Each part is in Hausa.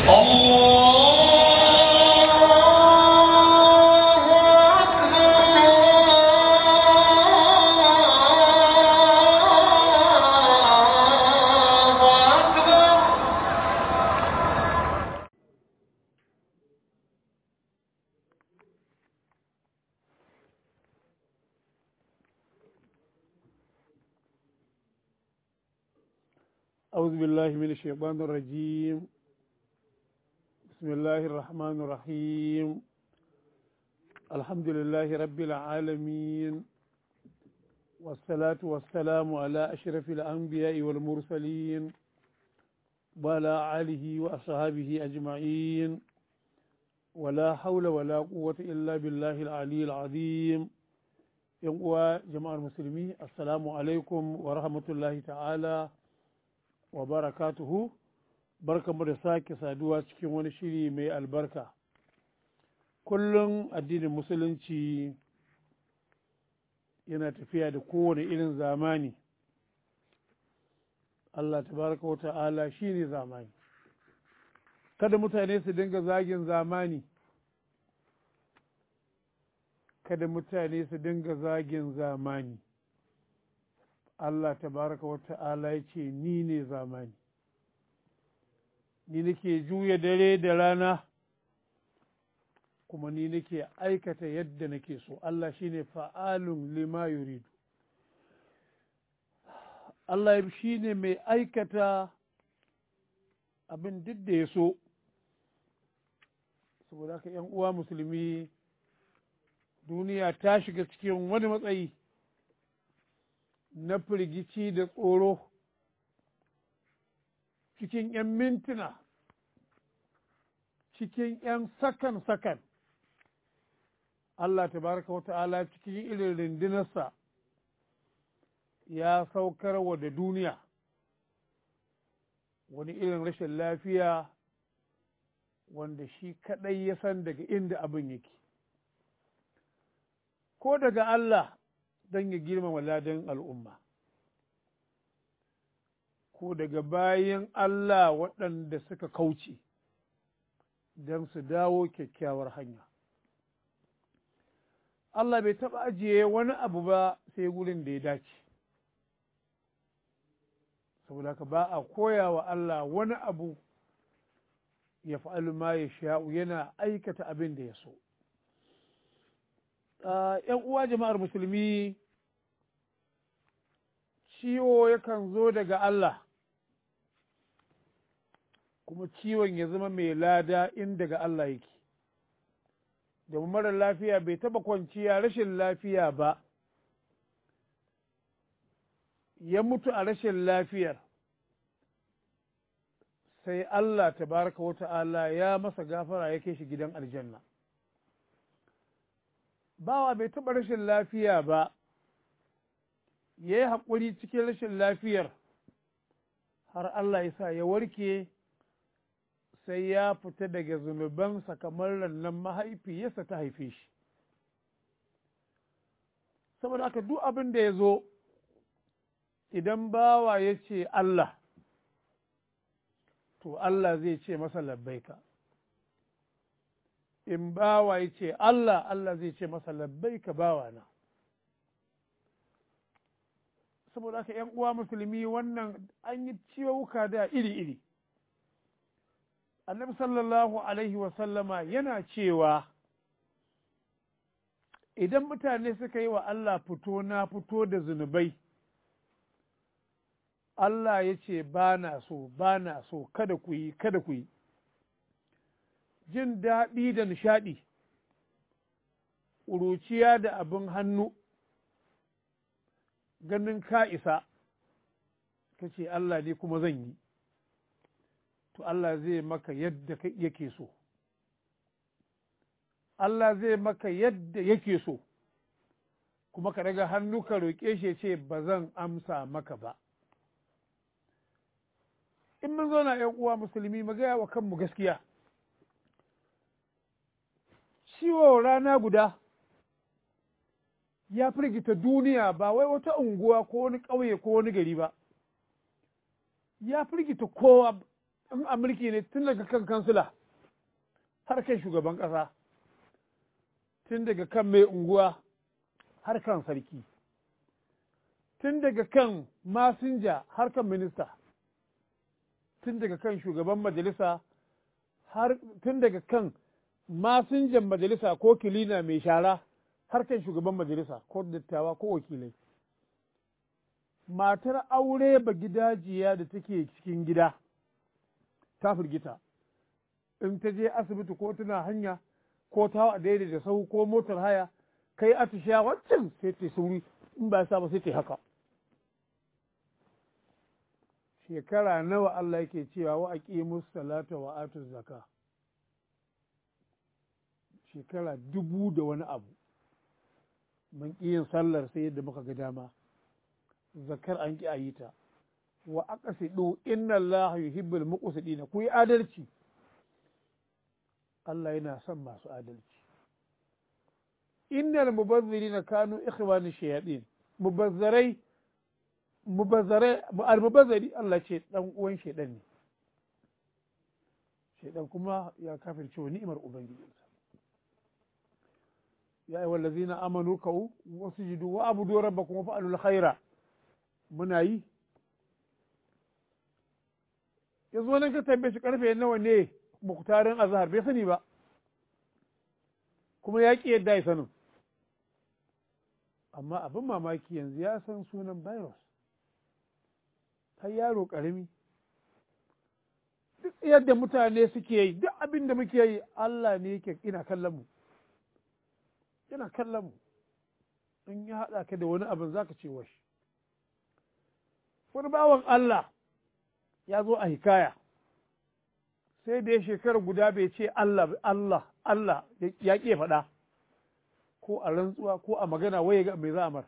أعوذ بالله من الشيطان الرجيم بسم الله الرحمن الرحيم الحمد لله رب العالمين والصلاة والسلام على أشرف الأنبياء والمرسلين وعلى آله وأصحابه أجمعين ولا حول ولا قوة إلا بالله العلي العظيم يقوى جماعة المسلمين السلام عليكم ورحمة الله تعالى wa barakatuhu barkamu da sake saduwa cikin wani shiri mai albarka kullum addinin musulunci yana tafiya da kowane irin zamani Allah tabaraka wa ta'ala shi ne zamani kada mutane su dinga zagin zamani kada mutane su dinga zagin zamani Allah tabaraka wa ta'ala ya ce ni ne zamani ni nake juya dare da rana kuma ni nake aikata yadda nake so Allah shine fa'alun lima yuridu Allah shi ne mai aikata abin duk da ya so saboda haka ‘yan uwa musulmi duniya ta shiga cikin wani matsayi na firgici da tsoro cikin ‘yan mintuna cikin ‘yan sakan-sakan Allah tabaraka wa ta'ala cikin irin rindinarsa ya saukar wa da duniya wani irin rashin lafiya wanda shi kaɗai ya san daga inda abin yake ko daga Allah don ya girmama ladan al'umma ko daga bayan Allah waɗanda suka kauce don su dawo kyakkyawar hanya Allah bai taɓa ajiye wani abu ba sai gurin da ya dace saboda ka ba a koya wa Allah wani abu ya fa'alu ma ya sha'u yana aikata abin da ya so ‘yan uwa jama'ar musulmi ciwo yakan zo daga Allah kuma ciwon ya zama mai lada in daga Allah yake domin marar lafiya bai taba kwanciya rashin lafiya ba ya mutu a rashin lafiyar sai Allah tabaraka wa ta'ala ya masa gafara ya kai shi gidan aljanna bawa bai taɓa rashin lafiya ba ya yi haƙuri cikin rashin lafiyar har Allah ya sa ya warke sai ya fita daga zunubansa kamar rannan mahaifiyarsa ta haife shi saboda haka duk abin da ya zo idan bawa ya ce Allah to Allah zai ce masa labbaika in bawa ya ce Allah Allah zai ce masa labbaika bawana saboda haka ‘yan uwa musulmi wannan an yi ciwuka da iri-iri annabi sallallahu alaihi wasallama yana cewa idan mutane suka yi wa Allah fito na fito da zunubai Allah ya ce ba na so ba na so kada ku yi kada ku yi jin daɗi da nishaɗi ƙuruciya da abin hannu ganin ka isa ka ce Allah ne kuma zan yi to Allah zai maka yadda yake so Allah zai maka yadda yake so kuma ka daga hannu ka roƙe shi ce ba zan amsa maka ba in mun zo na ‘yan uwa musulmi mu gaya wa kanmu gaskiya ciwo rana guda ya firgita duniya ba wai wata unguwa ko wani ƙauye ko wani gari ba ya firgita kowa in a mulki ne tun daga kan kansila har kan shugaban ƙasa tun daga kan mai unguwa har kan sarki tun daga kan masinja har kan minista tun daga kan shugaban majalisa har tun daga kan masinjan majalisa ko kilina mai shara har kan shugaban majalisa ko dattawa ko wakilai matar aure ba gidajiya da take cikin gida ta firgita in ta je asibiti ko tana hanya ko ta a daidai da sahu ko motar haya kai atisha waccan sai ta sauri in ba sa ba sai ta haka shekara nawa Allah yake cewa wa aqimus salata wa atuz zaka shekara dubu da wani abu mun ƙi yin sallar sai yadda muka ga dama zakar an ƙi a yi ta wa aqsidu inna Allah yuhibbul muqsidina ku yi adalci Allah yana son masu adalci innal mubazzirina kanu ikhwani shayatin mubazzarai mubazzarai al-mubazzari Allah ce dan uwan shedan ne shedan kuma ya kafirce wa ni'imar ubangijinsa ya ayyuhal ladzina amanu kau wasjudu wa abudu rabbakum wa fa'alul khaira muna yi yanzu nan ka tambaye shi karfe nawa ne muktarin azhar bai sani ba kuma ya ki yadda ya sanin amma abin mamaki yanzu ya san sunan virus har yaro ƙarami duk yadda mutane suke yi duk abin da muke yi Allah ne yake ina kallon mu yana kallon mu in ya haɗa ka da wani abin zaka ce washi wani bawan Allah ya zo a hikaya sai da ya shekara guda bai ce Allah Allah Allah ya ƙe faɗa ko a rantsuwa ko a magana waye ga mai za'amar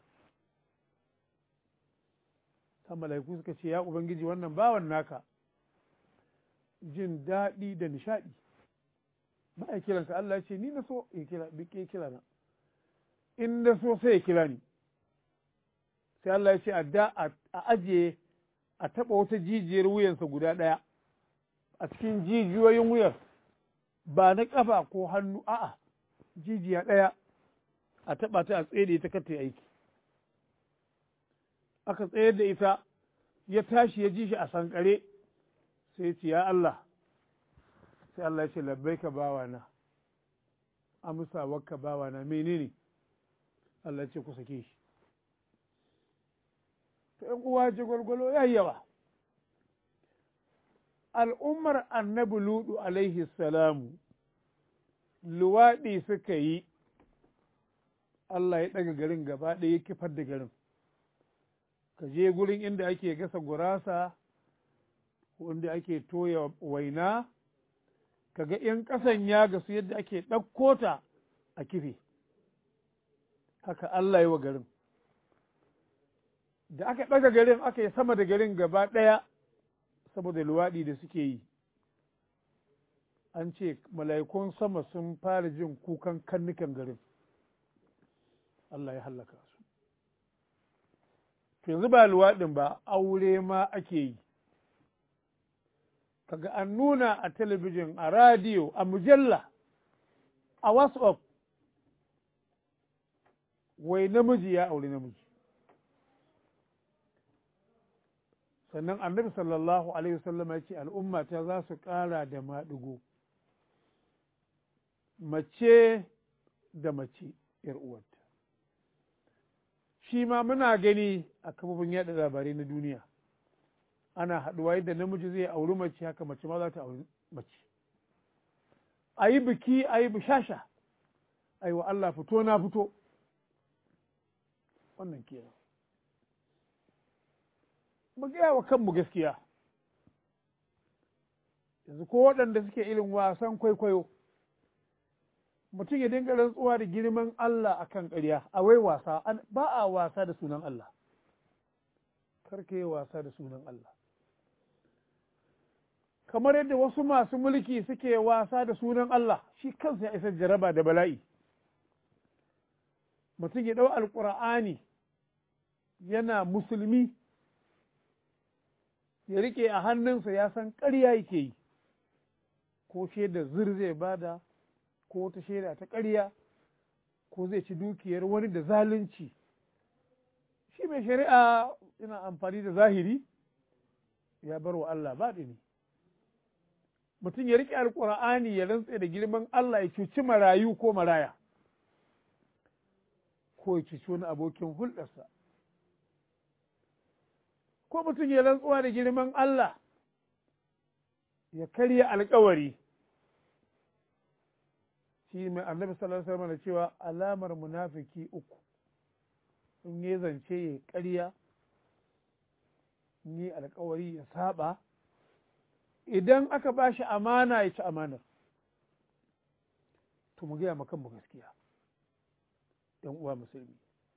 ta mala'iku suka ce ya ubangiji wannan bawan naka jin daɗi da nishaɗi ba a kiranka Allah ya ce ni na so ya kira bi ke kira na in na so sai ya kira ni sai Allah ya ce a da a ajiye a taɓa wata jijiyar wuyansa guda ɗaya a cikin jijiyoyin wuyar ba na ƙafa ko hannu a'a jijiya ɗaya a taɓa ta a tsaye da ita kar ta aiki aka tsayar da ita ya tashi ya ji shi a sankare sai ya ce ya Allah sai Allah ya ce labbaika bawana amsa wakka bawana menene Allah ya ce ku sake shi to ‘yan uwa ji gwalgwalo ya yawa al'ummar annabi ludu alaihi salamu luwaɗi suka yi Allah ya ɗaga garin gaba ɗaya ya kifar da garin ka je gurin inda ake gasa gurasa wanda ake toya waina ka ga ‘yan ƙasan ya gasu yadda ake ɗauko ta a kife haka Allah yi wa garin da aka ɗaga garin aka yi sama da garin gaba ɗaya saboda luwaɗi da suke yi an ce mala'ikun sama sun fara jin kukan kannukan garin Allah ya hallaka su to yanzu ba luwaɗin ba aure ma ake yi kaga an nuna a talabijin a radiyo a mujalla a whatsapp wai namiji ya aure namiji sannan annabi sallallahu alaihi wasallam ya ce al'umma ta za su ƙara da maɗigo mace da mace ‘yar uwarta shi ma muna gani a kafofin yaɗa labarai na duniya ana haɗuwa yadda namiji zai auri mace haka mace ma za ta auri mace a yi biki a yi bishasha a yi wa Allah fito na fito wannan kenan mu gaya wa kanmu gaskiya yanzu ko waɗanda suke irin wasan kwaikwayo mutum ya dinga rantsuwa da girman Allah a kan ƙarya a wai wasa ba a wasa da sunan Allah karka yi wasa da sunan Allah kamar yadda wasu masu mulki suke wasa da sunan Allah shi kansa ya isa jaraba da bala'i mutum ya ɗau alƙur'ani yana musulmi ya rike a hannunsa ya san ƙarya yake yi ko shaida zir zai bada ko wata shaida ta ƙarya ko zai ci dukiyar wani da zalunci shi mai shari'a yana amfani da zahiri ya bar wa Allah baɗi ne mutum ya riƙe alƙur'ani ya rantse da girman Allah ya cuci marayu ko maraya ko ya cuci wani abokin hulɗarsa ko mutum ya rantsuwa da girman Allah ya karya alkawari shi mai annabi sallallahu alaihi wasallam cewa alamar munafiki uku in ya zance ya karya ni alkawari ya saba idan aka ba shi amana ya ci amanar to mu gaya kanmu gaskiya ‘yan uwa musulmi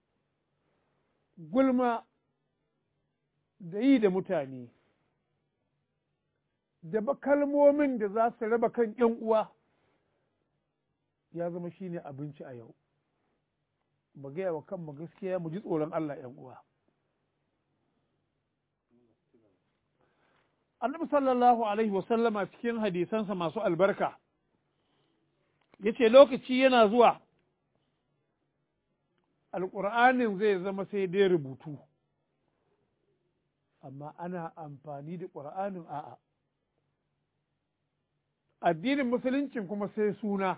gulma da yi da mutane da ba kalmomin da za su raba kan ‘yan uwa ya zama shi ne abinci a yau mu gaya wa kanmu gaskiya mu ji tsoron Allah ‘yan uwa annabi sallallahu alaihi wasallama cikin hadisansa masu albarka ya ce lokaci yana zuwa alƙur'anin zai zama sai dai rubutu amma ana amfani da ƙur'anin a'a addinin musuluncin kuma sai suna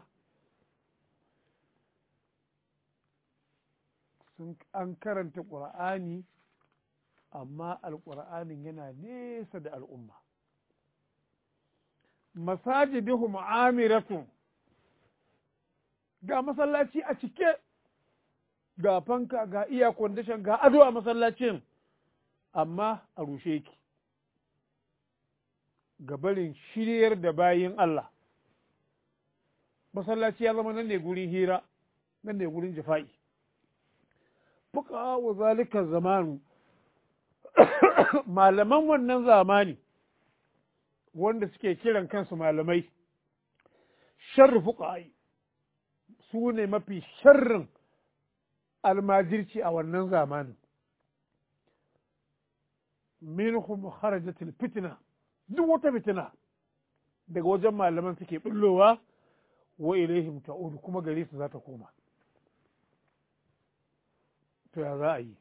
sun an karanta ƙur'ani amma alƙur'anin yana nesa da al'umma masajidihum amiratun ga masallaci a cike ga fanka ga iya kwandishan ga ado a masallacin amma a rushe ki ga barin shiryar da bayin Allah masallaci ya zama nan ne gurin hira nan ne gurin jafa'i fuka wa zalika zamanu malaman wannan zamani wanda suke kiran kansu malamai sharri fuqa'i su ne mafi sharrin almajirci a wannan zamanin minhum kharajatil fitna duk wata fitina daga wajen malaman suke bullowa wa ilaihim ta'udu kuma gare su za ta koma to ya za a yi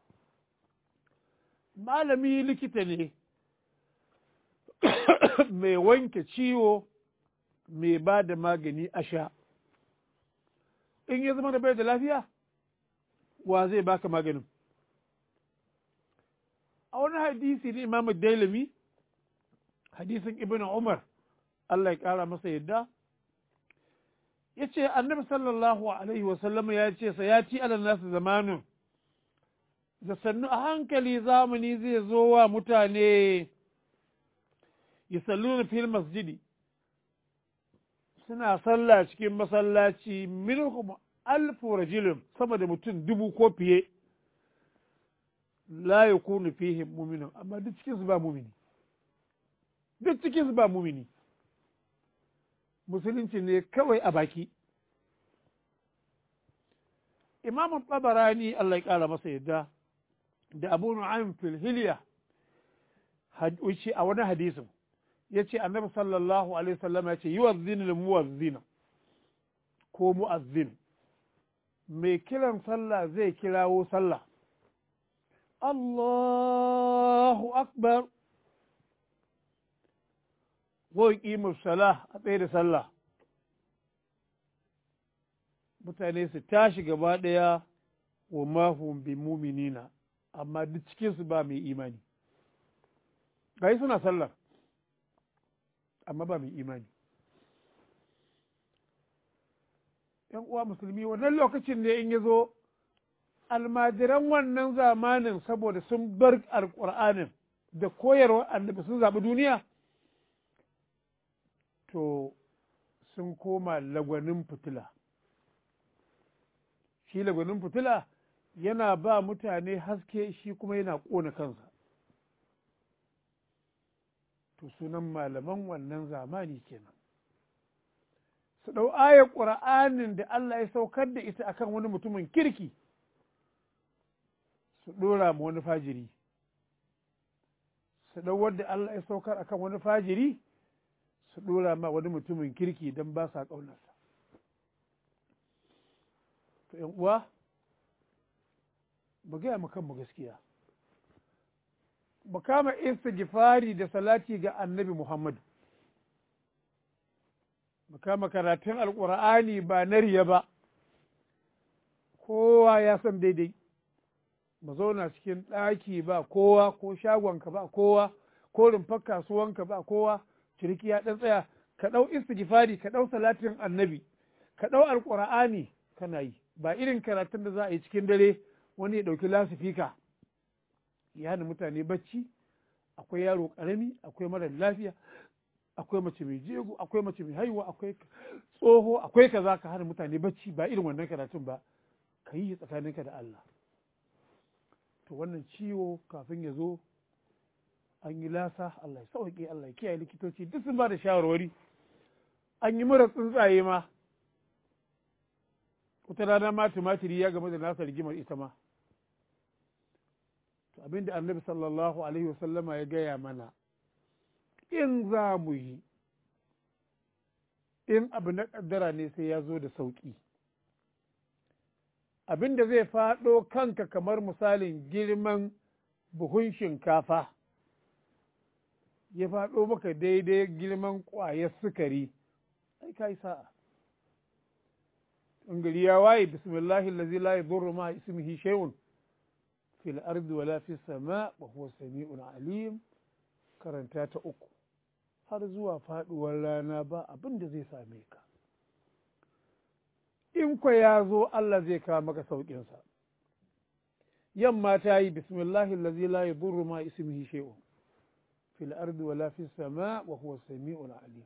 malami likita ne mai wanke ciwo mai ba da magani a sha in ya zama da bai da lafiya wa zai baka maganin a wani hadisi ne imam dailami hadisin ibn umar Allah ya kara masa yadda ya ce annabi sallallahu alaihi wasallam ya ce sa ya ci ala nasu zamanin da sannu a hankali zamani zai zo wa mutane yusalluna fil masjidi suna sallah cikin masallaci minhum alfu rajulun sama da mutum dubu ko fiye la yakunu fihim mu'minun amma duk cikin su ba mumini duk cikin su ba mumini musulunci ne kawai a baki imam tabarani Allah ya kara masa yadda da abu nu'aym fil hilya a wani hadisin ya ce annabi sallallahu alaihi wasallam ya ce yi wa zinin muwazzina ko mu'azzin mai kiran sallah zai kirawo sallah Allahu akbar ko ƙimar salah a tsaye da sallah mutane su tashi gaba ɗaya wa mahum bi muminina amma duk cikinsu ba mai imani gai suna sallar amma ba mai imani ‘yan uwa musulmi wannan lokacin ne in ya zo almajiran wannan zamanin saboda sun bar alƙur'anin da koyarwar annabi sun zaɓi duniya to sun koma lagwanin fitila shi lagwanin fitila yana ba mutane haske shi kuma yana ƙona kansa to sunan malaman wannan zamani kenan su ɗau ayar ƙura'anin da Allah ya saukar da ita akan wani mutumin kirki su ɗora ma wani fajiri su ɗau wadda Allah ya saukar akan wani fajiri su ɗora ma wani mutumin kirki don ba sa ƙaunarsa to ‘yan uwa mu gaya mu kanmu gaskiya mu kama istighfari da salati ga annabi Muhammadu mu kama karatun alƙur'ani ba na riya ba kowa ya san daidai mu zauna cikin ɗaki ba kowa ko shagonka ba kowa ko rumfar kasuwanka ba kowa ciriki ya ɗan tsaya ka ɗau istighfari ka ɗau salatin annabi ka ɗau alƙur'ani kana yi ba irin karatun da za a yi cikin dare wani ya ɗauki lasifika ya hana mutane bacci akwai yaro ƙarami akwai mara lafiya akwai mace mai jego akwai mace mai haihuwa akwai tsoho akwai kaza ka hana mutane bacci ba irin wannan karatun ba ka yi tsakaninka da Allah to wannan ciwo kafin ya zo an yi lasa Allah ya sauke Allah ya kiyaye likitoci duk sun ba da shawarwari an yi mura tsuntsaye ma wata rana ma tumatiri ya game da nasa rigimar ita ma to abinda annabi sallallahu alaihi wasallama ya gaya mana in za mu yi in abu na kaddara ne sai ya zo da sauƙi abin da zai faɗo kanka kamar misalin girman buhun shinkafa ya faɗo maka daidai girman ƙwayar sukari ai kai sa'a in gari ya waye bismillahi allazi la yadurru ma ismihi shay'un fil ardi wala fis sama wa huwa sami'un alim karanta ta uku har zuwa faɗuwar rana ba abin da zai same ka in kwa ya zo Allah zai kawo maka sauƙinsa. Yamma ta yi bismillahi allazi la yadurru ma ismihi shay'un fil ardi wala fis sama wa huwa sami'un alim.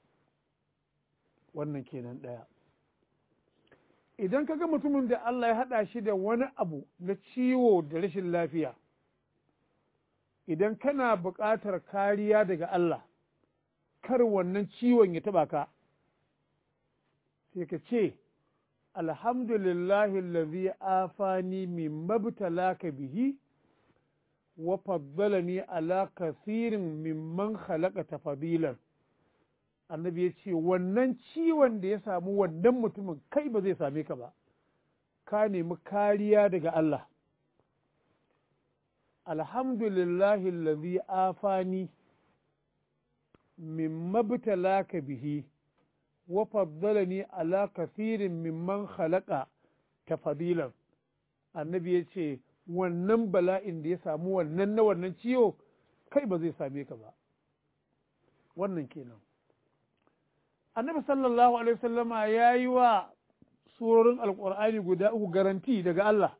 Wannan kenan ɗaya. Idan ka ga mutumin da Allah ya haɗa shi da wani abu na ciwo da rashin lafiya, idan kana buƙatar kariya daga Allah, kar wannan ciwon ya taɓa ka, sai ka ce, alhamdulillahi allazi afani min mabtalaka bihi wa faddalani ala kasirin mimman khalaqa tafadilan annabi ya ce wannan ciwon da ya samu wannan mutumin kai ba zai same ka ba ka nemi kariya daga Allah alhamdulillahi allazi afani min mabtalaka bihi wa faddalani ala kasirin mimman khalaqa tafadilan annabi ya ce wannan bala'in da ya samu wannan na wannan ciwo kai ba zai same ka ba wannan kenan annabi sallallahu alaihi wasallama ya yi wa surorin alkur'ani guda uku garanti daga Allah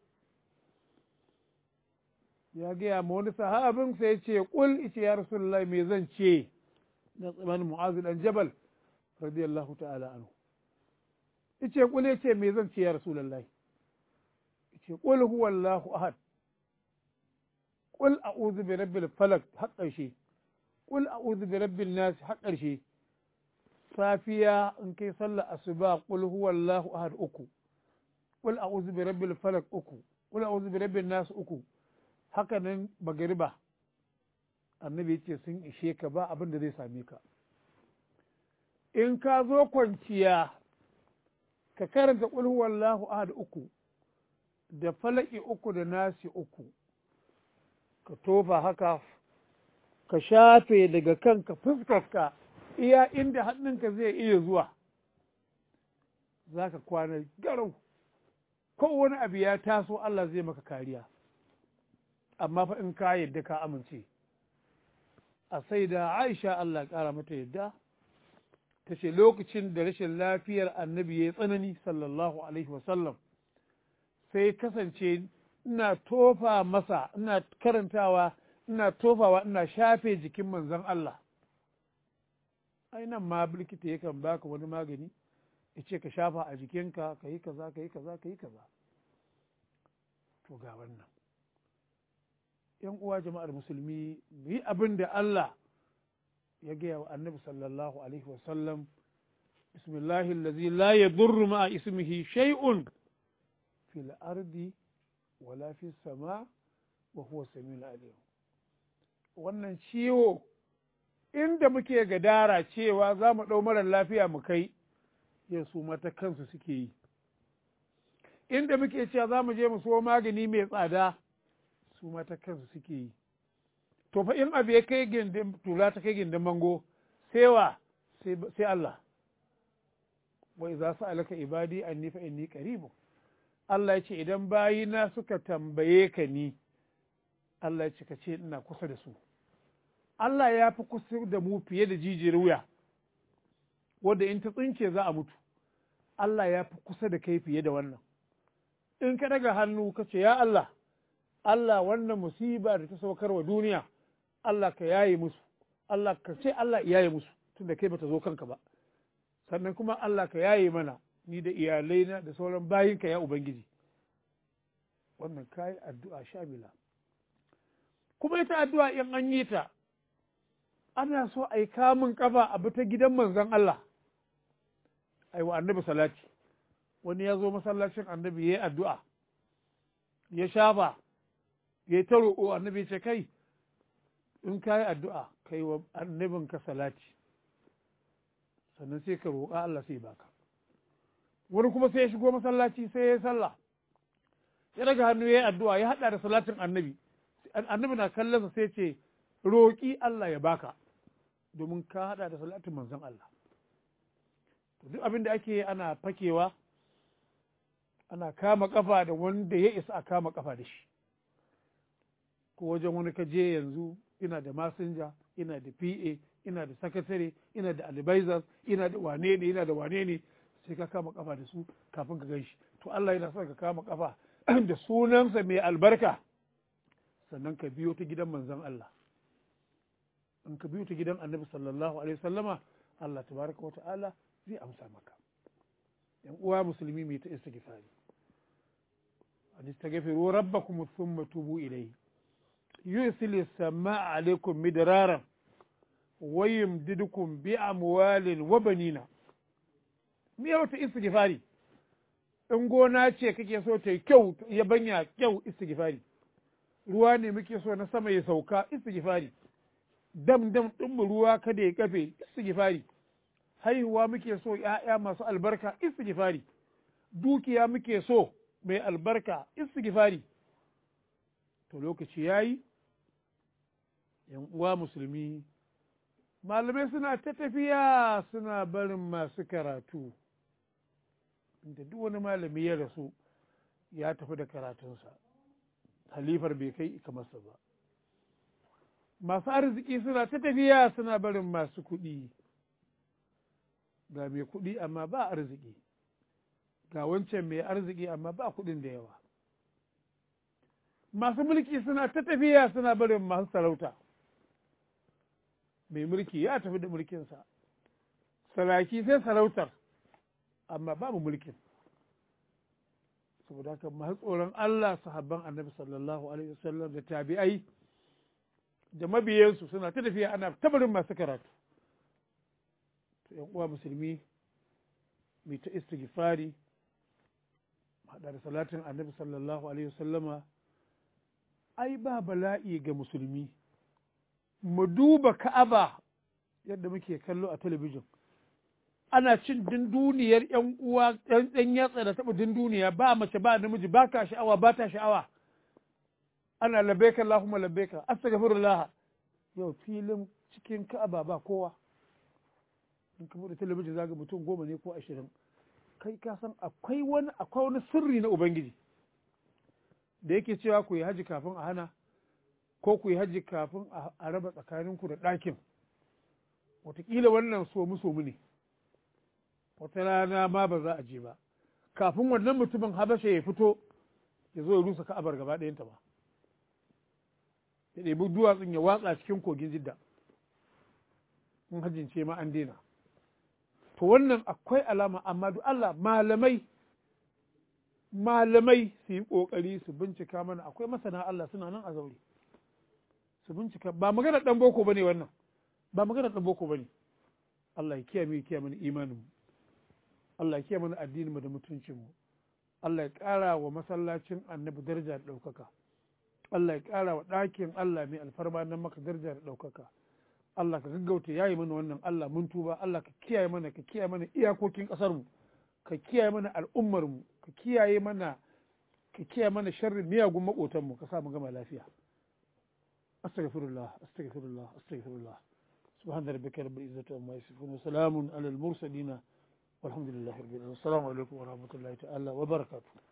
ya gaya ma wani sahabin sai ya ce kul ice ya rasulullahi me zan ce na tsamanin mu'azu dan jabal radiyallahu ta'ala anhu ice kul ya ce me zan ce ya rasulullahi ice kul huwallahu ahad kul a'udhu bi rabbil falaq har ƙarshe kul a'udhu bi rabbin nas har ƙarshe safiya in kai sallar asuba kul huwallahu ahad uku kul a'udhu bi rabbil falaq uku kul a'udhu bi rabbin nas uku haka nan magariba annabi ce sun ishe ka ba abin da zai same ka in ka zo kwanciya ka karanta kul huwallahu ahad uku da falaki uku da nasi uku ka tofa haka ka shafe daga kanka fuskarka iya inda hannunka zai iya zuwa za ka kwana garau ko wani abu ya taso Allah zai maka kariya amma fa in ka yadda ka amince a sai da aisha Allah ƙara mata yadda ta ce lokacin da rashin lafiyar annabi ya yi tsanani sallallahu alaihi wasallam sai kasance ina tofa masa ina karantawa ina tofawa ina shafe jikin manzon Allah ai nan ma likita yakan baka wani magani ya ce ka shafa a jikinka ka yi kaza ka yi kaza ka yi kaza to ga wannan yan uwa jama'ar musulmi mu yi abin da Allah ya gaya wa annabi sallallahu alaihi wasallam bismillahi allazi la yadurru ma'a ismihi shay'un fil ardi wala fis sama wa huwa samiul alim wannan ciwo inda muke gadara cewa za mu ɗau marar lafiya mu kai yin su mata kansu suke yi inda muke cewa za mu je mu so magani mai tsada su mata kansu suke yi to fa in abu ya kai gindin tula ta kai gindin mango sai wa sai Allah wai za su alaka ibadi anni fa inni qaribu Allah ya ce idan bayina suka tambaye ka ni Allah ya ce ka ce ina kusa da su Allah ya fi kusa da mu fiye da jijiyar wuya wadda in ta tsince za a mutu Allah ya fi kusa da kai fiye da wannan in ka daga hannu ka ce ya Allah Allah wannan musiba da ta saukar wa duniya Allah ka yaye musu Allah ka ce Allah yaye musu tunda kai bata zo kanka ba sannan kuma Allah ka yaye mana ni da iyalaina da sauran bayinka ya ubangiji wannan kayi addu'a shamila kuma ita addu'a in an yi ta ana so a yi kamun kafa a bi ta gidan manzon Allah ai wa annabi salati wani ya zo masallacin annabi ya yi addu'a ya shafa ya yi ta roƙo annabi ce kai in ka yi addu'a kai wa annabinka salati sannan sai ka roƙa Allah sai baka wani kuma sai ya shigo masallaci sai ya yi sallah ya daga hannu ya yi addu'a ya haɗa da salatin annabi annabi na kallonsa sai ce roƙi Allah ya baka domin ka haɗa da salatin manzon Allah duk abin da ake ana fakewa ana kama kafa da wanda ya isa a kama kafa da shi ko wajen wani ka je yanzu ina da masinja ina da pa ina da sakatare ina da advisors ina da wane ne ina da wane ne sai ka kama kafa da su kafin ka gan shi to Allah yana son ka kama kafa da sunansa mai albarka sannan ka biyo ta gidan manzon Allah in ka biyo ta gidan annabi sallallahu alaihi wasallama Allah tabaraka wa ta'ala zai amsa maka yan uwa musulmi mai ta istighfari an istaghfiru rabbakum thumma tubu ilayhi yusil as-samaa alaykum midraran wa yumdidukum bi amwalin wa banina me wata istighfari in gona ce kake so ta kyau ya banya kyau istighfari ruwa ne muke so na sama ya sauka istighfari dam dam din ruwa kada ya kafe istighfari haihuwa muke so ‘ya'ya masu albarka istighfari dukiya muke so mai albarka istighfari to lokaci ya yi ‘yan uwa musulmi malamai suna ta tafiya suna barin masu karatu inda duk wani malami ya rasu ya tafi da karatunsa halifar bai kai kamarsa ba masu arziki suna ta tafiya suna barin masu kuɗi ga mai kuɗi amma ba arziki ga wancan mai arziki amma ba kuɗin da yawa masu mulki suna ta tafiya suna barin masu sarauta mai mulki ya tafi da mulkinsa saraki sai sarautar amma babu mulkin saboda haka masu tsoron Allah sahabban annabi sallallahu alaihi wasallam da tabi'ai da mabiyansu suna ta tafiya ana tabarin masu karatu yan uwa musulmi mai ta istighfari haɗa da salatin annabi sallallahu alaihi wasallama ai ba bala'i ga musulmi mu duba ka'aba yadda muke kallo a talabijin ana cin dunduniyar yan uwa ɗan yatsa da taɓa dunduniya ba mace ba namiji ba ka sha'awa ba ta sha'awa ana labbaika Allahumma labbaika astaghfirullah yau filin cikin ka'aba ba kowa in ka bude talabijin zaga mutum goma ne ko ashirin kai ka san akwai wani akwai wani sirri na ubangiji da yake cewa ku yi haji kafin a hana ko ku yi haji kafin a raba tsakaninku da ɗakin wataƙila wannan somu somu ne wata rana ma ba za a je ba kafin wannan mutumin habasha ya fito ya zo ya rusa ka'abar gaba ɗayanta ba ya ɗebi duwatsun ya watsa cikin kogin jidda in hajjin ce ma an daina to wannan akwai alama amma duk Allah malamai malamai su yi ƙoƙari su bincika mana akwai masana Allah suna nan a zaure su bincika ba magana ɗan boko bane wannan ba magana ɗan boko bane Allah ya kiyaye ya kiyaye mana imanin mu Allah ya kiyaye mana addinin mu da mutuncin mu Allah ya ƙara wa masallacin annabi daraja da ɗaukaka Allah ya ƙara wa ɗakin Allah mai alfarma nan maka daraja da ɗaukaka Allah ka gaggauta yayi mana wannan Allah mun tuba Allah ka kiyaye mana ka kiyaye mana iyakokin ƙasar mu ka kiyaye mana al'ummar mu ka kiyaye mana ka kiyaye mana sharrin miyagun makotan mu ka sa mu gama lafiya astaghfirullah astaghfirullah astaghfirullah سبحان ربك رب العزة عما يصفون وسلام على المرسلين والحمد لله رب العالمين السلام عليكم ورحمة الله تعالى وبركاته